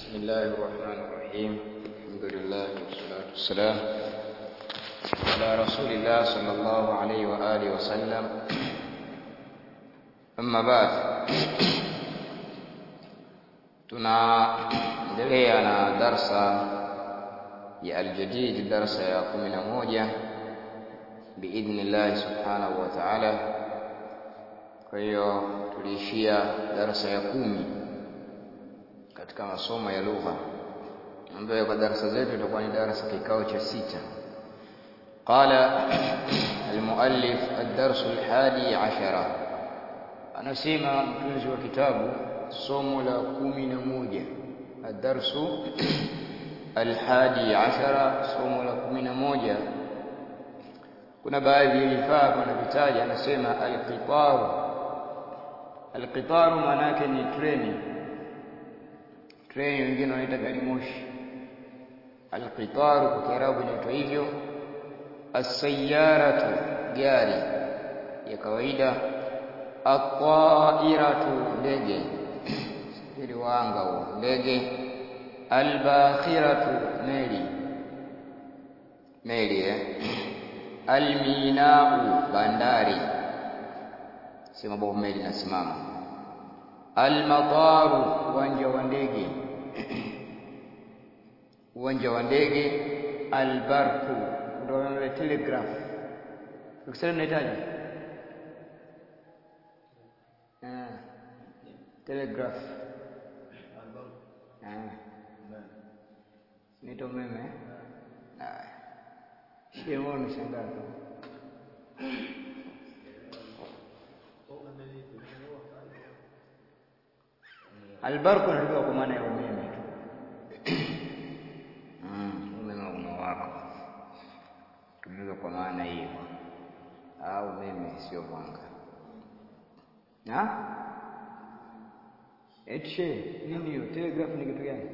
بسم الله الرحمن الرحيم الحمد لله والصلاة والسلام على رسول الله صلى الله عليه وآله وسلم أما بعد tunaendelea na darsa ya aljadid darsa ya kumi na moja biidhnillahi subhanahu wa taala kwa hiyo tuliishia darsa ya kumi katika masomo ya lugha ambayo kwa darasa zetu itakuwa ni darasa kikao cha sita qala almuallif ad-darsu al-hadi ashara anasema mtunzi wa kitabu somo la kumi na moja ad-darsu al-hadi ashara somo la kumi na moja kuna baadhi ya vifaa wanavitaja anasema al-qitaru al-qitaru maana yake ni treni treni wengine wanaita gari moshi alqitaru kwa kiarabu inaitwa hivyo as-sayyaratu gari ya kawaida at-ta'iratu ndege ili wanga huo ndege al-bakhiratu meli meli eh al-minau bandari sema bovu meli nasimama al-mataru uwanja wa ndege uwanja wa ndege albarku ndio telegraph ukisema unahitaji ah telegraph ah nito meme ah shemo nishangaa albarku ndio kwa maana ya umeme tu umeme unawaka tumika kwa maana hiyo au umeme sio mwanga na etshe nini hiyo telegraph ni kitu gani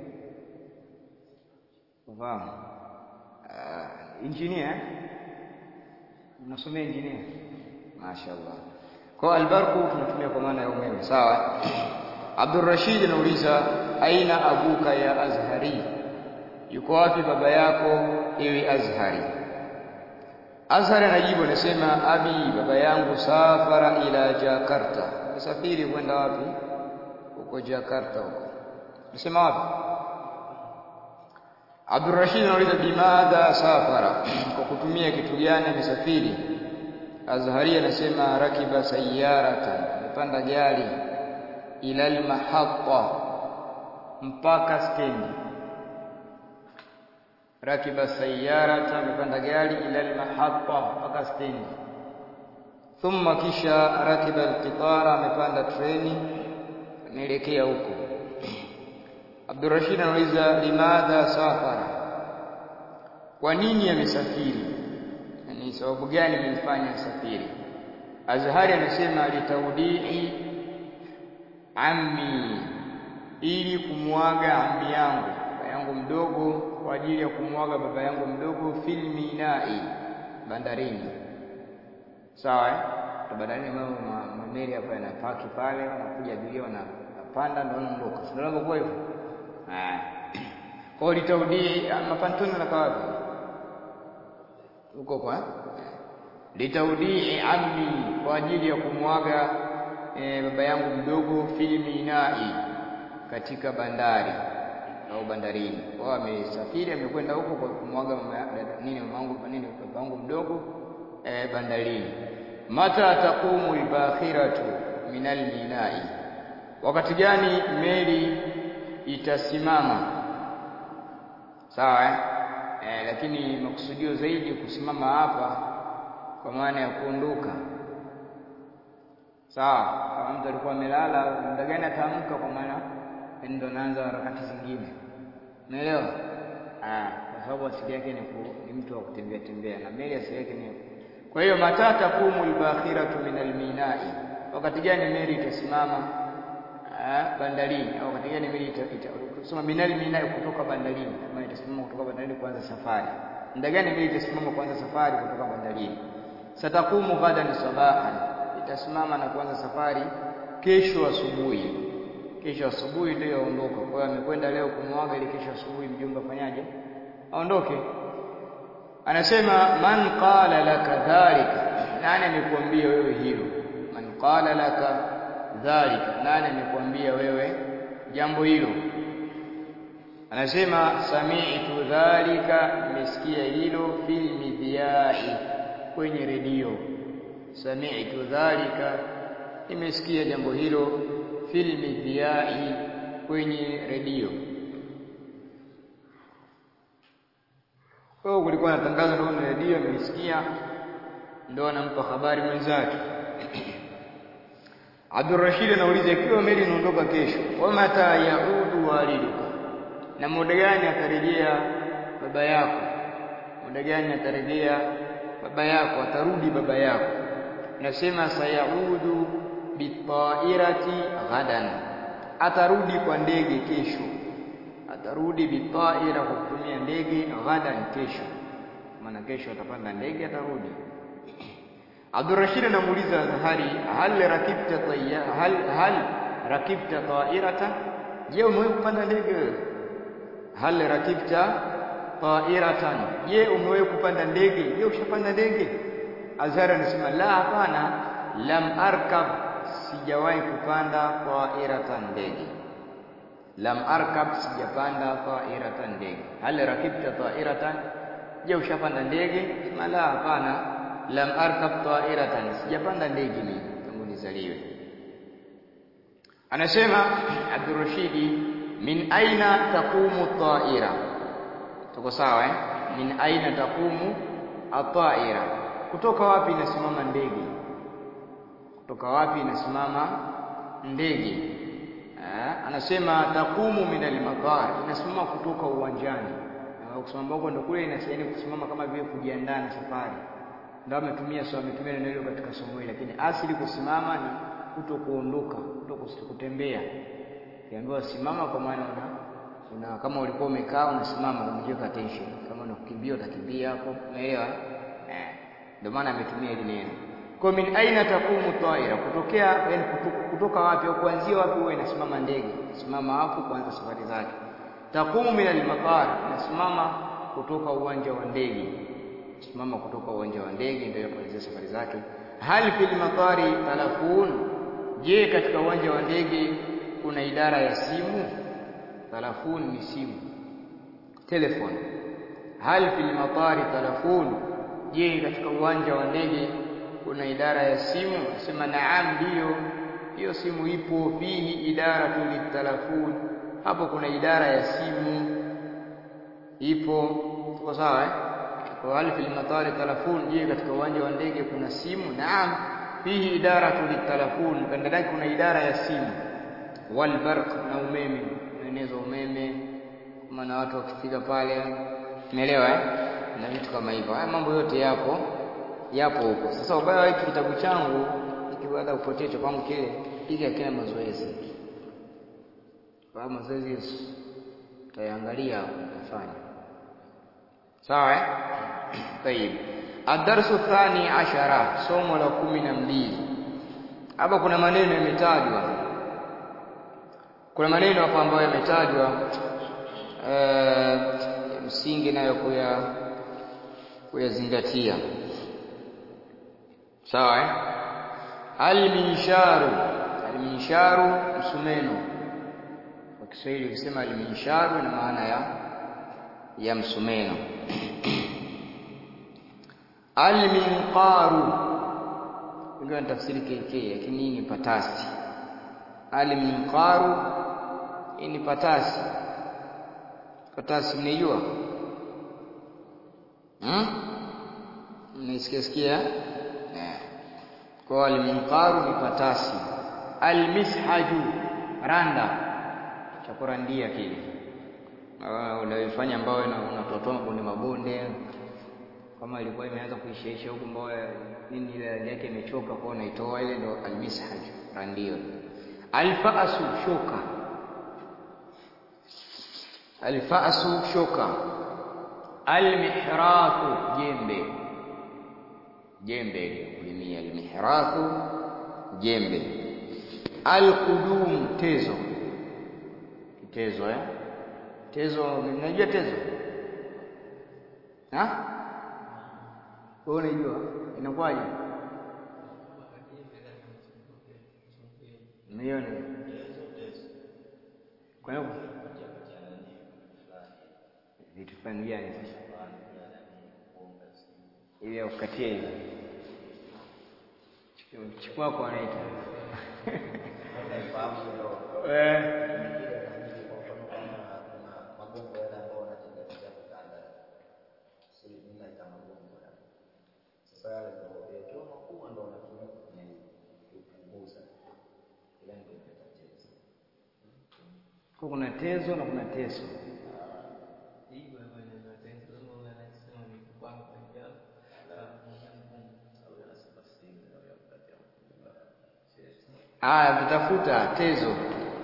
ufahamu uh, engineer unasomea engineer mashaallah kwa albarku tunatumia kwa maana ya umeme sawa Abdul Rashid anauliza aina abuka ya Azhari yuko wapi baba yako ewe Azhari Azhari anajibu anasema abi baba yangu safara ila Jakarta msafiri kwenda wapi huko Jakarta huko nasema wapi Abdul Rashid anauliza bimadha safara kwa kutumia kitu gani amesafiri Azhari anasema rakiba sayyaratan amepanda gari ila almahatta mpaka stendi rakiba sayyarata amepanda gari ila almahatta mpaka stendi thumma kisha rakiba alqitara amepanda treni anaelekea huko Abdurrashid anauliza limadha safara kwa nini amesafiri yani sababu gani imemfanya asafiri Azhari anasema litaudii ammi ili kumwaga ammi yangu baba yangu mdogo kwa ajili ya kumwaga baba yangu mdogo fil minai bandarini sawa eh bandarini mama mameli hapa yanapaki pale wanakuja abiria wanapanda ndio wanaondoka sio ndio kwa hivyo ah kwa litaudi mapantoni na wapi huko kwa litaudi ammi kwa ajili ya kumwaga e, baba yangu mdogo filminai katika bandari au bandarini. Kwa amesafiri amekwenda huko kwa kumwaga nini mamangu nini baba yangu mdogo e, bandarini. Mata taqumu albakhiratu min alminai, wakati gani meli itasimama? Sawa eh? E, lakini makusudio zaidi kusimama hapa kwa maana ya kuondoka sawa kama mtu alikuwa amelala muda gani ataamka kwa maana ndio naanza harakati zingine unaelewa ah kwa sababu asili yake ni, ni mtu wa kutembea tembea na meli asili yake ni kwa hiyo matata kumu albakhiratu min alminai wakati gani meli itasimama ah bandarini au wakati gani meli itasema min alminai kutoka bandarini kama itasimama kutoka bandarini kuanza safari muda gani meli itasimama kuanza safari kutoka bandarini satakumu ghadan sabahan itasimama na kuanza safari kesho asubuhi kesho asubuhi ndio aondoka. Kwa hiyo amekwenda leo kumwaga ili kesho asubuhi mjomba afanyaje? Aondoke. Anasema man qala laka dhalika, nani amekuambia wewe hilo? Man qala laka dhalika, nani amekuambia wewe jambo hilo? Anasema sami'tu dhalika, nimesikia hilo fil midhyai, kwenye redio. Sami'tu dhalika, nimesikia jambo hilo fil midhyai, kwenye redio. Kwa hiyo kulikuwa na tangazo ndio na redio, amelisikia ndio anampa habari mwenzake. Abdurrashid anauliza ikiwa meli inaondoka kesho, wa mata yaudu waliduka, na muda gani atarejea baba yako? Muda gani atarejea baba yako? Atarudi baba yako? Nasema sayaudu bitairati ghadan, atarudi kwa ndege kesho. Atarudi bitaira, kwa kutumia ndege, ghadan, kesho. Maana kesho atapanda ndege, atarudi Abdurrashid anamuuliza Zahari, hal rakibta tayya hal hal rakibta ta'irata, je, umewahi kupanda ndege wewe? Hal rakibta ta'iratan, je, umewahi kupanda ndege? Je, ushapanda ndege? Azhari anasema la, hapana, lam arkab, sijawahi kupanda ta'iratan, ndege. Lam arkab, sijapanda ta'iratan, ndege. Hal rakibta ta'iratan, je, ushapanda ndege? Sema la, hapana lam arkab ta'iratan, sijapanda ndege mimi tangu nizaliwe. Anasema Abdurrashidi, min aina taqumu ta'ira, tuko sawa eh? Min aina taqumu at-ta'ira, kutoka wapi inasimama ndege? Kutoka wapi inasimama ndege? Eh, anasema taqumu min al-matar, inasimama kutoka uwanjani. Na kusimama huko ndio kule inasaidia kusimama kama vile kujiandaa na safari ndio ametumia so ametumia neno hilo katika somo hili, lakini asili kusimama ni kuto kuondoka, kuto kutembea. Kiambiwa simama, kwa maana una, una kama ulikuwa umekaa unasimama, umejiweka attention. Kama unakimbia utakimbia hapo, umeelewa eh? Ndio maana ametumia hili neno. Kwa min aina takumu taira, kutokea yani kutoka wapi au kuanzia wapi huwa inasimama ndege, simama hapo kuanza safari zake. Takumu min al-matar, inasimama kutoka uwanja wa ndege simama kutoka uwanja wa ndege ndio kuanzia safari zake. Hal fil matari talafun, je, katika uwanja wa ndege kuna idara ya simu? Talafun ni simu, telephone. Hal fil matari talafun, je, katika uwanja wa ndege kuna idara ya simu? Sema naam, ndiyo, hiyo simu ipo. Fihi idaratu litalafun, hapo kuna idara ya simu ipo. Tuko sawa eh? Hal fil matari talafun, je, katika uwanja wa ndege kuna simu? Naam, fihi idaratu litalafun, ndani yake kuna idara ya simu. Wal barq, na umeme, unaeneza umeme, maana watu wakifika pale, umeelewa eh? Na vitu kama hivyo. Haya mambo yote yapo yapo huko. Sasa ubaya wa hiki kitabu changu hiki, baada kupotea cha kwangu kile, hiki hakina mazoezi. Kwa mazoezi tutaangalia kufanya sawa eh? Tayib, adarsu thani ashara, somo la kumi na mbili. Hapa kuna maneno yametajwa, kuna maneno hapa ambayo yametajwa ya msingi nayo kuya kuyazingatia. Sawa eh? Alminsharu, alminsharu msumeno. Kwa Kiswahili ukisema alminsharu ina maana ya ya msumeno Alminqaru ingawa ni tafsiri KK, lakini hii ni patasi. Alminqaru hii ni patasi. Patasi mnaijua? Hmm? Mnaisikia sikia? Eh. Kwa alminqaru ni patasi. Almishaju randa cha kurandia kile unayofanya ambao unatotoa mabonde mabonde kama ilikuwa imeanza kuishaisha huku mbao nini ile rangi yake imechoka, kwa unaitoa ile, ndo almishaj randio. Alfaasu shoka, alfaasu shoka. Almihrathu jembe, jembe kulimia. Almihrathu jembe. Alqudum tezo, Tezo eh? Tezo, mnajua tezo? Ha? Wewe unajua? Inakuwaje? Milioni. Kwa hiyo vitu fulani gani sasa? Ili akukatie hivi. Chukua kwa anaita. Eh. Kwa kuna tezo na kuna teso. Aya, tutafuta tezo.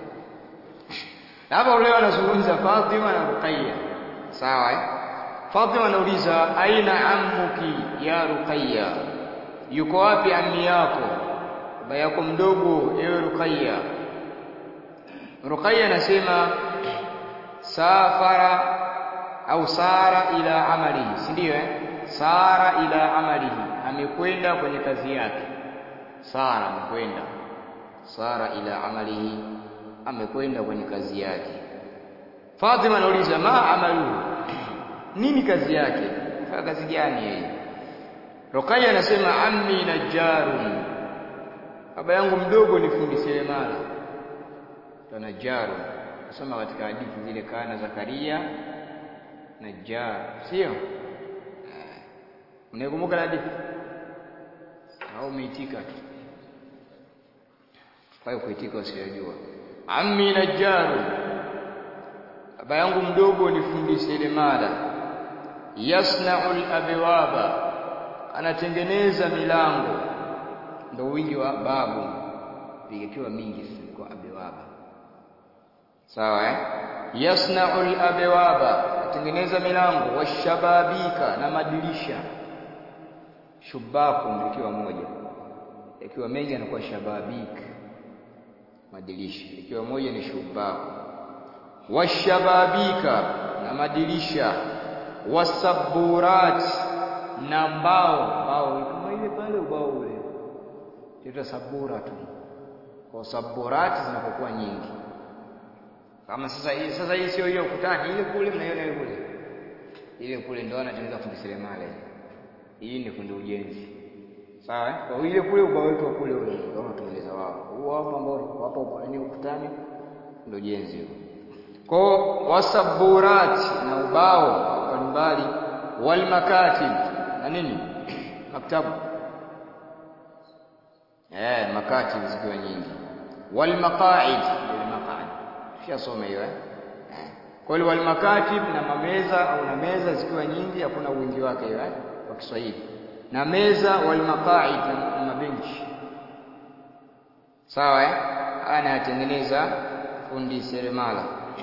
Hapa leo anazungumza Fatima na Ruqayya. Sawa eh? Fatima anauliza aina ammuki ya Ruqayya? Yuko wapi ammi yako? Baba yako mdogo ewe Ruqayya. Ruqayya anasema safara au sara ila amalihi, si ndio eh? Sara ila amalihi, amekwenda kwenye kazi yake. Sara amekwenda sara ila amalihi, amekwenda kwenye kazi yake. Fatima anauliza ma amaluhu, nini kazi yake? Fanya kazi gani yeye? Ruqayya anasema ammi najjarun, baba yangu mdogo ni fundi seremala. Najjaru kusoma katika hadithi zile, kana Zakaria najjar, sio? Unaikumbuka hadithi au umeitika tu? Kwa hiyo kuitika usiyojua. Ammi najjaru, baba yangu mdogo ni fundi seremala. Yasna'u al-abwaba, anatengeneza milango. Ndio wingi wa babu, vikiwa mingi kwa abwaba. Sawa eh? Yasna'u al-abwaba, anatengeneza milango. Washababika, na madirisha. Shubaku ikiwa moja, ikiwa mengi anakuwa shababika madirisha ikiwa moja ni shubaku. Washababika, na madirisha. Wasaburat, na mbao. Mbao kama ile pale, ubao ule tuita sabura tu, kwa saburati zinapokuwa nyingi. Kama sasa hii, sasa hii sio ile ukutani, ile kule mnaiona ile kule, ile kule ndio anatengeneza fundi seremala. Hii ni fundi ujenzi. Sawa, kwa ile kule ubao wetu wa kule ule ndio wanatengeneza wao. Huo hapo ambao hapo ni ukutani ndio ujenzi huo. Kwa wasaburat na ubao mbalimbali, wal makatib na nini? Maktabu. Eh, makatib zikiwa nyingi. Wal maqaid, wal maqaid. Tushasoma hiyo eh? Kwa hiyo wal makatib na mameza au na meza zikiwa nyingi, hakuna wingi wake hiyo eh? Kwa Kiswahili na meza wal maqaid na mabenchi sawa eh? Anayatengeneza fundi seremala.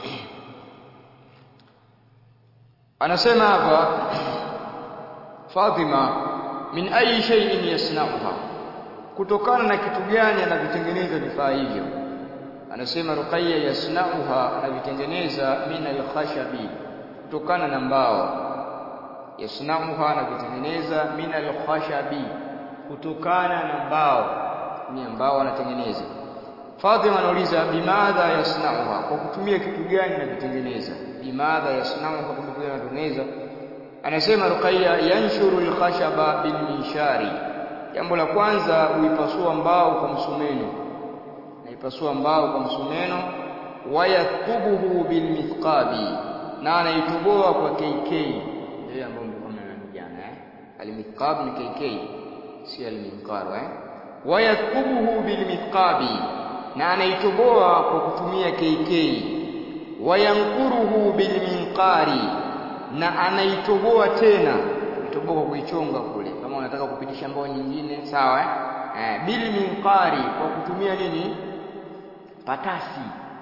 Anasema hapa Fatima, min ayi shay'in yasna'uha, kutokana na kitu gani anavitengeneza vifaa hivyo? Anasema Ruqayya, yasna'uha, anavitengeneza min al-khashabi, kutokana na mbao yasnauha anavitengeneza min alkhashabi, kutokana na mbao. Ni mbao anatengeneza. Fatima anauliza bimadha yasnauha, kwa kutumia kitu gani anavitengeneza? Bimadha yasnauha, kwa kitu gani anatengeneza? Anasema Ruqayya, yanshuru alkhashaba bilminshari, jambo la kwanza huipasua mbao kwa msumeno, naipasua mbao kwa msumeno. Wayathubuhu bilmithqabi, na anaitoboa kwa KK ile ambayo mlikuwa mnaniambia jana eh, almithqab ni KK, si alminqar eh. Wayathubuhu bilmithqabi, na anaitoboa kwa kutumia KK. Wayankuruhu bilminqari, na anaitoboa tena, itoboa kwa kuichonga kule, kama unataka kupitisha mbao nyingine sawa eh, eh bilminqari, kwa kutumia nini? Patasi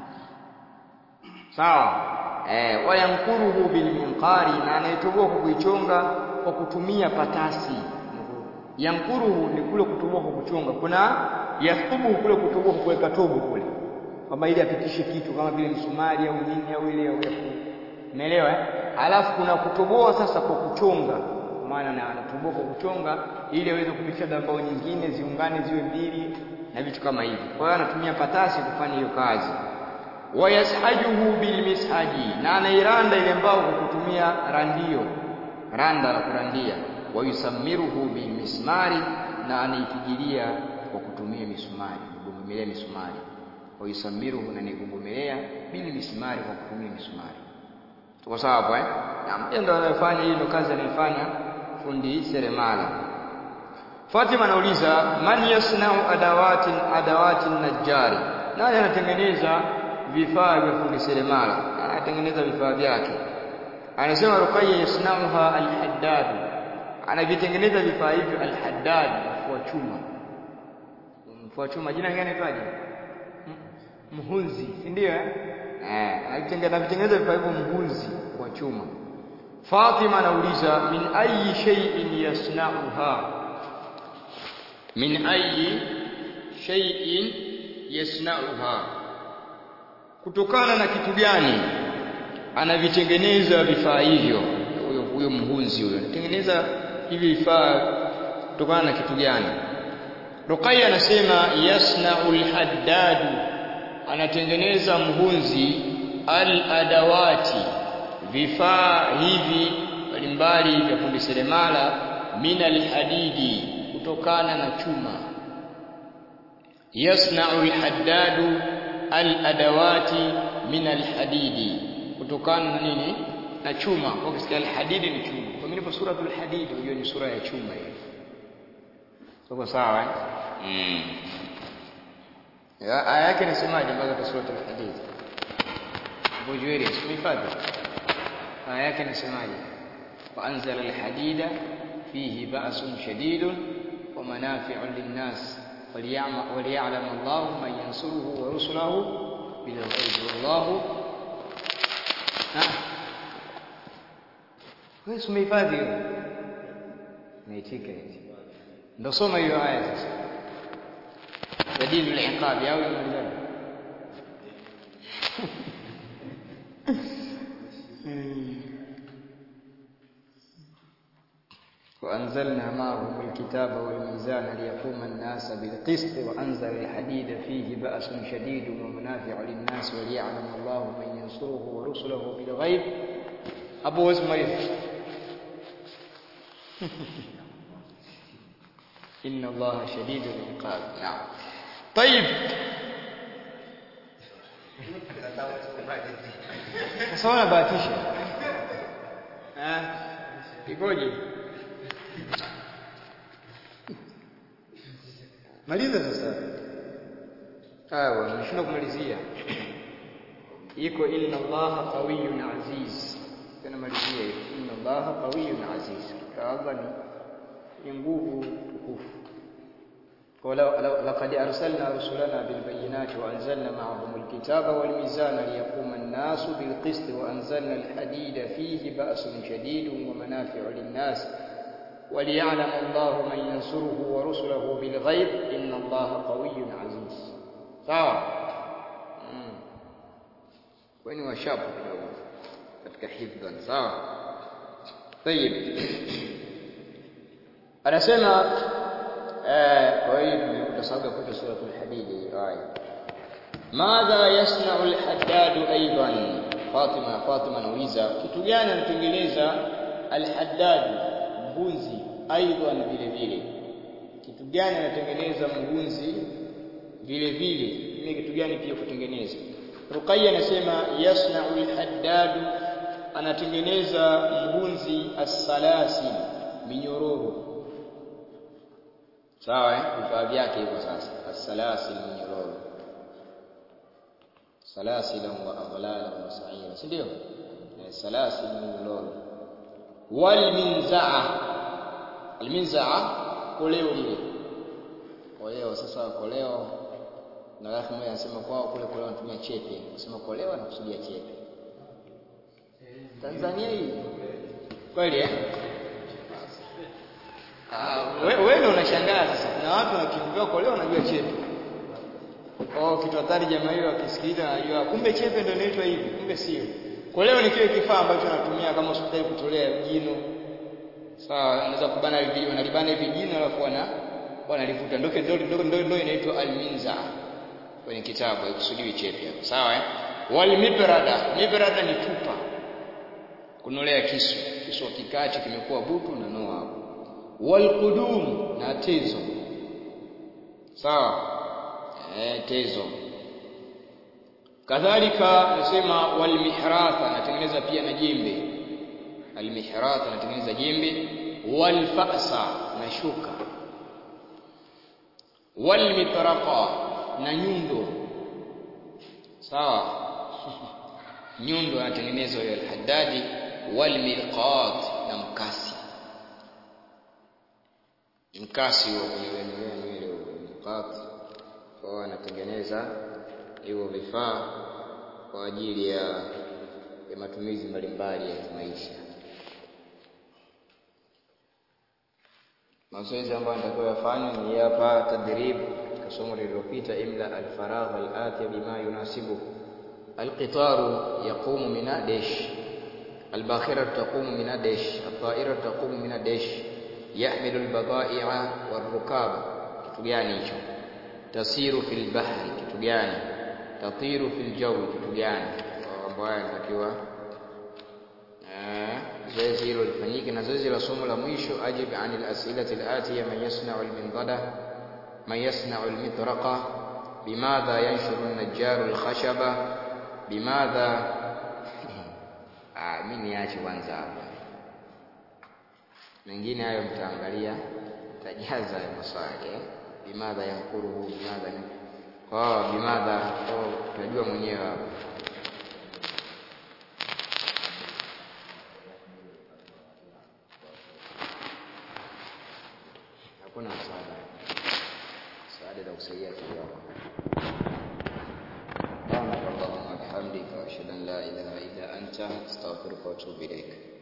sawa Eh, wayankuruhu bilminqari, na anaitoboa kwa kuichonga kwa kutumia patasi. Yankuruhu ni kule kutoboa kwa kuchonga, kuna yathubuhu kule kutoboa kwa kuweka tobo kule, kwamba ili apitishe kitu kama vile msumari au nini au ile au umeelewa eh? Alafu kuna kutoboa sasa kwa kuchonga, kwa maana na anatoboa kwa kuchonga ili aweze kupitisha dambao nyingine ziungane ziwe mbili na vitu kama hivi. Kwa hiyo anatumia patasi kufanya hiyo kazi. Wayashajuhu bilmishaji, na anairanda ile mbao kwa kutumia randio, randa la kurandia. Wayusamiruhu bilmismari, na anaipigilia kwa kutumia misumari, kugomelea misumari. Wayusamiruhu, na nigugomelea bilmismari, kwa kutumia misumari. Tuko sawa hapo eh? Na ndio anayofanya hii, ndio kazi anayofanya fundi seremala. Fatima anauliza man yasnau adawatin adawatin najjari, nani anatengeneza vifaa vya fundi seremala? Anatengeneza vifaa vyake. Anasema Ruqayya yasnauha alhaddad, anavitengeneza vifaa hivyo alhaddad, mfua chuma. Mfua chuma jina gani anaitwaje? Mhunzi, si ndio eh? Eh, anavitengeneza vifaa hivyo mhunzi wa chuma. Fatima anauliza min ayi shay'in yasnauha min ayi shay'in yasnauha, kutokana na kitu gani anavitengeneza vifaa hivyo? Huyo huyo mhunzi huyo anatengeneza hivi vifaa kutokana na kitu gani? Ruqayya anasema yasnau alhaddadu, anatengeneza mhunzi aladawati, vifaa hivi mbalimbali vya fundi seremala, min alhadidi kutokana na chuma. Yasnau alhaddadu aladawati min alhadidi, kutokana na nini? Na chuma. Kwa kisikia alhadidi ni chuma, kwa mimi nipo suratul hadid, hiyo ni sura ya chuma hiyo. Tuko sawa eh? Mm. Aya yake inasemaje mpaka kwa suratul hadid? Abu Juwayri, simhifadhi. Aya yake inasemaje? Wa anzala alhadida fihi ba'sun shadidun wa manafi'un linnas وليعلم الله من ينصره ورسله بالغيب والله wewe umehifadhi hiyo naitika hizi ndio soma hiyo aya sasa dalilu al-iqab au imalizana وأنزلنا معهم الكتاب والميزان ليقوم الناس بالقسط وأنزل الحديد فيه بأس شديد ومنافع للناس وليعلم الله من ينصره ورسله بالغيب أبو اسماعيل إن الله شديد العقاب نعم طيب sasa unabahatisha ikoje maliza sasa sawa nimeshinda kumalizia iko inna allaha qawiyyun aziz tena malizia hiyo inna allaha qawiyyun aziz Allah ni nguvu tukufu لقد أرسلنا رسلنا بالبينات وأنزلنا معهم الكتاب والميزان ليقوم الناس بالقسط وأنزلنا الحديد فيه بأس شديد ومنافع للناس وليعلم الله من ينصره ورسله بالغيب إن الله قوي عزيز sawa weni washapu kidogo katika hifdhan sawa tayib anasema kwa hiyo tumekuta sababu ya kuita suratul hadid aya madha yasna'u al-haddad aidan Fatima Fatima anauliza kitu gani anatengeneza al-haddad mhunzi aidan vile vile kitu gani anatengeneza mhunzi vile vile ni kitu gani pia kutengeneza Ruqayya anasema yasna'u al-haddad anatengeneza mhunzi as-salasil minyororo sawa eh vifaa vyake hivyo sasa as-salasil minyororo salasila wa aghlala wa sa'ira si ndio salasil minyororo wal minzaa al minzaa koleo mle koleo sasa koleo na rafu mmoja anasema kwao kule koleo wanatumia chepe anasema koleo anakusudia chepe Tanzania hii kweli eh wewe ndio unashangaa sasa kuna watu wanakimbiwa koleo wanajua chepe Oh, kitu hatari jamaa hiyo akisikiliza anajua kumbe chepe ndio inaitwa hivi, kumbe sio. Kwa leo ni kile kifaa ambacho natumia kama hospitali kutolea jino. Sawa, unaweza kubana hivi, wanalibana hivi jino alafu wana wanalivuta. Ndio ndio ndio ndio ndio inaitwa alminza kwenye kitabu, haikusudiwi chepe hapo. Sawa eh? Wal mibrada, mibrada ni tupa. Kunolea kisu, kisu kikati kimekuwa butu na noa hapo. Wal qudum na tezo. Sawa? Eh, tezo. Kadhalika nasema wal mihratha anatengeneza pia na jembe. Al mihratha anatengeneza jembe, wal fa'sa na shuka. Wal mitraqa na nyundo. Sawa? nyundo anatengenezwa hiyo al-Haddadi wal mirqat na mkasi. Mkasi huo kunyemelea nywele huo mirqat kwa anatengeneza hivyo vifaa kwa ajili ya, ya matumizi mbalimbali ya maisha. Mazoezi ambayo natakiwa yafanywe ni hapa tadrib katika somo lililopita, imla alfaragh alatiya bima yunasibu alqitaru yaqumu min adesh الباخرة تقوم من الدش الطائرة تقوم من الدش يحمل البضائع والركاب kitu gani hicho tasiru fil bahri kitu gani tatiru fil jawi kitu gani ambayo inatakiwa zoezi hilo lifanyike na zoezi la somo la mwisho ajib anil asilati alatiya man yasna'u almindada man yasna'u almitraqa bimadha yanshuru an-najjaru alkhashaba bimadha ah mimi niache kwanza hapa mengine hayo mtaangalia tajaza maswali eh? bimadha yankuruhu bimadha oh bimadha oh tunajua mwenyewe hapo hakuna msaada msaada la kusaidia kidogo سبحانك اللهم وبحمدك واشهد ان لا اله الا انت استغفرك واتوب اليك